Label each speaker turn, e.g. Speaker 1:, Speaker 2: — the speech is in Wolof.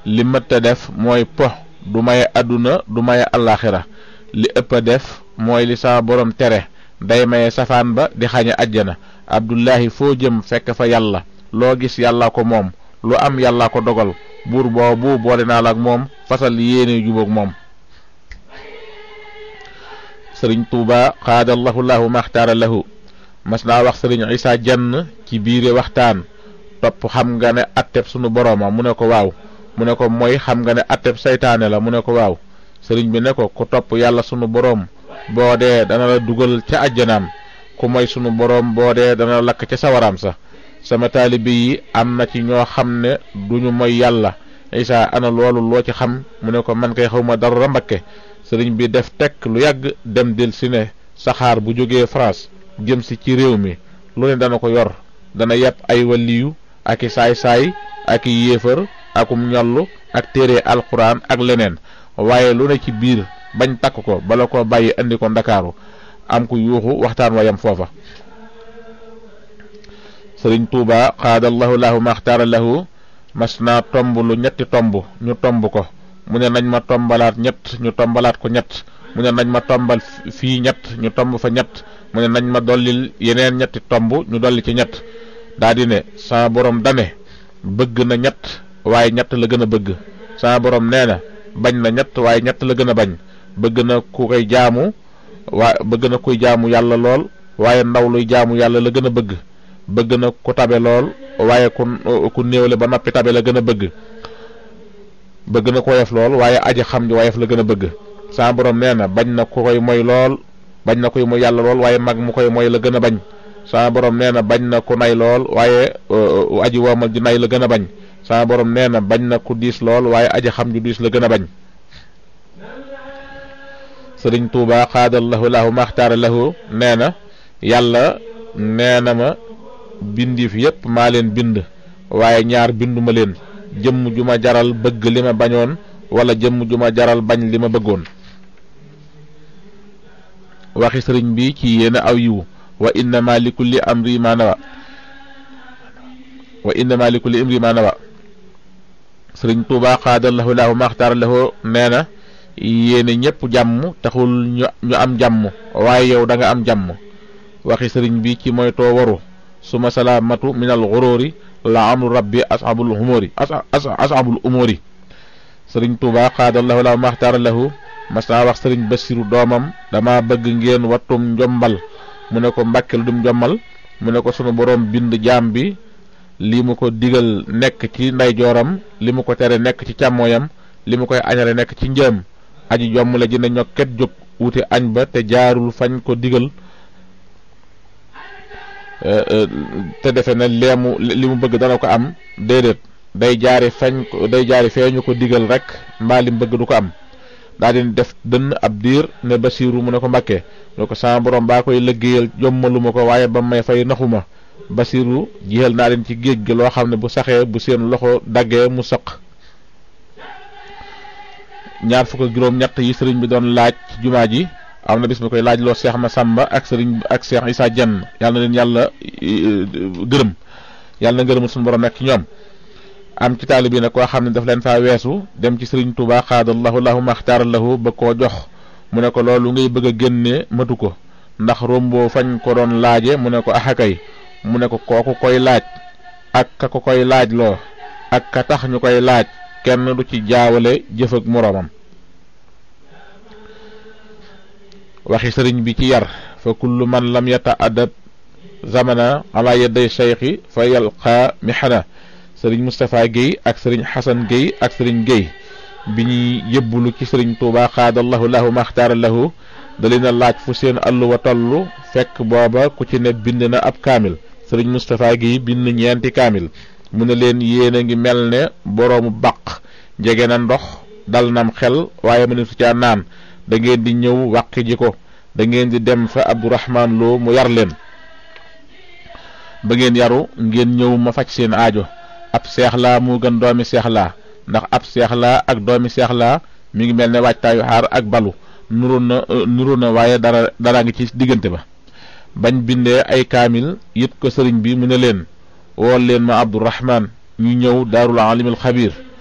Speaker 1: li mëtta def mooy po du maye àdduna du maye allaaxira li ëpp a def mooy li sama borom tere day maye safaan ba di xañe àjjana abdullahi foo jëm fekk fa yàlla loo gis yàllaa ko moom lu am yàllaa ko dogal buur boobu boole naa la ak moom fasal yéene jubóog moom sëriñ tuuba xaadallahu lahu maxtaara lahu mas naa wax sëriñ isa jenn ci biire waxtaan topp xam nga ne atteb sunu borooma mu ne ko waaw mu ne ko mooy xam nga ne atteb saytaane la mu ne ko waaw sëriñ bi ne ko ku topp yàlla sunu boroom boo dee dana la dugal ca àjjanaam ku moy sunu boroom boo dee dana la lakk ca sawaraam sa sama taalibe yi am na ci ñoo xam ne duñu moy yàlla isa ana loolu loo ci xam mu ne ko man kay xawma dara mbakke sëriñ bi def tekk lu yàgg dem del si ne saxaar bu jógee France jëm si ci réew mi lu ne dana ko yor dana yàpp ay waliyu ak i saay-saay ak i yéefar akum ñollu ak téere alxuraan ak leneen waaye lu ne ci biir bañ takk ko bala ko bàyyi andi ko ndakaaru am ku yuuxu waxtaan wayam foofa sëriñ tuuba xaadallahu lahu maxtaara lahu mas naa tomb lu ñetti tomb ñu tomb ko mu ne nañ ma tombalaat ñett ñu tombalaat ko ñett mu ne nañ ma tombal fii ñett ñu tomb fa ñett mu ne nañ ma dollil yeneen ñetti tomb ñu dolli ci ñett daa di ne sama borom dane bëgg na ñett waaye ñett la gën a bëgg sama borom nee na bañ na ñett waaye ñett la gën a bañ bëgg na ku koy jaamu waa bëgg na kuy jaamu yàlla lool waaye ndaw luy jaamu yàlla la gën a bëgg bëgg na ku tabe lool waaye ku ku néewle ba noppi tabe la gën a bëgg bëgg na ko woyof lool waaye aji xam ji woyof la gën a bëgg sama borom nee na bañ na ku koy moy lool bañ na koy moy yàlla lool waaye mag mu koy moy la gën a bañ sama borom nee na bañ na ku nay lool waaye aji woomal ji nay la gën a bañ sama borom nee na bañ na ku diis lool waaye aji xam ju diis la gën a bañ sëriñ tuuba xaadallahu lahu maxtaara lahu nee na yàlla nee na ma bindiif yépp maa leen bind waaye ñaar binduma leen jëmm ju ma jaral bëgg li ma bañoon wala jëmm ju ma jaral bañ li ma bëggoon waxi sëriñ bi ci yéen aw yiwu wa innama li kulli amri ma nawa wa innama li kulli imri ma nawa sëriñ tuuba xaadallahu lahu maxtaara lahu nee na yéene ñépp jàmm taxul ñu ñu am jàmm waaye yow da nga am jàmm waxi sëriñ bi ci mooy too waru suma salaamatu min al xuróori la amru rabbi ashabul umuri ashabul umuri sëriñ tuuba xaadallahu lahu maxtaara lahu mas naa wax sëriñ basiru doomam dama bëgg ngeen wattum njombal mu ne ko mbàkke lu dum njommal mu ne ko sunu boroom bind jaam bi li mu ko digal nekk ci ndeyjooram li mu ko tere nekk ci càmmooyam li mu koy añale nekk ci njëm aji jomm la ji ne ñokket jóg wuti añ ba te jaarul fañ ko digal te defe na leemu li mu bëgg dana ko am déedéet day jaari fañ ko day jaari feeñu ko digal rek mbaa li mu bëgg du ko am daa di def dënn ab diir ne basiiru mu ne ko mbàkke ne ko sama borom baa koy liggéeyal jommalu ma ko waaye ba may fay naxuma basiiru jiyal naa leen ci géej gi loo xam ne bu saxee bu seen loxo daggee mu sëq ñaar fukk ak juróom ñett yi sëriñ bi doon laaj ci jumaa ji am na bis mi koy laaj loo seex ma sàmba ak sëriñ ak seex isaa jenn yàlla na leen yàlla gërëm yàlla na ngërëmul suñu borom nekk ci ñoom am ci taali bi nag koo xam ne daf leen faa weesu dem ci sëriñ Tuubaa xaadallahu lahu maxtaara lahu ba koo jox mu ne ko loolu ngay bëgg a génne matu ko ndax romboo fañ ko doon laaje mu ne ko axakay mu ne ko kooku koy laaj ak ka ko koy laaj loo ak ka tax ñu koy laaj kenn du ci jaawale jëf ak moroomam waxi sëriñ bi ci yar fa kullu man lam yata adab zamana ala yaday cheikhi fa yalqa mihana sëriñ Moustapha Guèye ak sëriñ Xasan Guèye ak sëriñ Guèye bi ñuy yëbbulu ci sëriñ Tuuba xaadallahu lahu maxtaara lahu da leen a laaj fu seen alluwa toll fekk booba ku ci ne bind na ab kaamil sëriñ Moustapha Guèye bind ñeenti kaamil mu ne leen yéen a ngi mel ne boroomu baq jege na ndox dal nam xel waaye mënu su caa naan da ngeen di ñëw wàqi ji ko da ngeen di dem fa Abdourahman Lo mu yar leen ba ngeen yaru ngeen ñëw ma faj seen aajo ab seex laa moo gën doomi seex laa ndax ab seex laa ak doomi seex laa mi ngi mel ne waajtaayu xaar ak balu nuru na nuru na waaye dara dara ngi ci diggante ba bañ bindee ay kaamil yit ko sëriñ bi mu ne leen wool leen ma Abdourahman ñu ñëw daarul alimul xabiir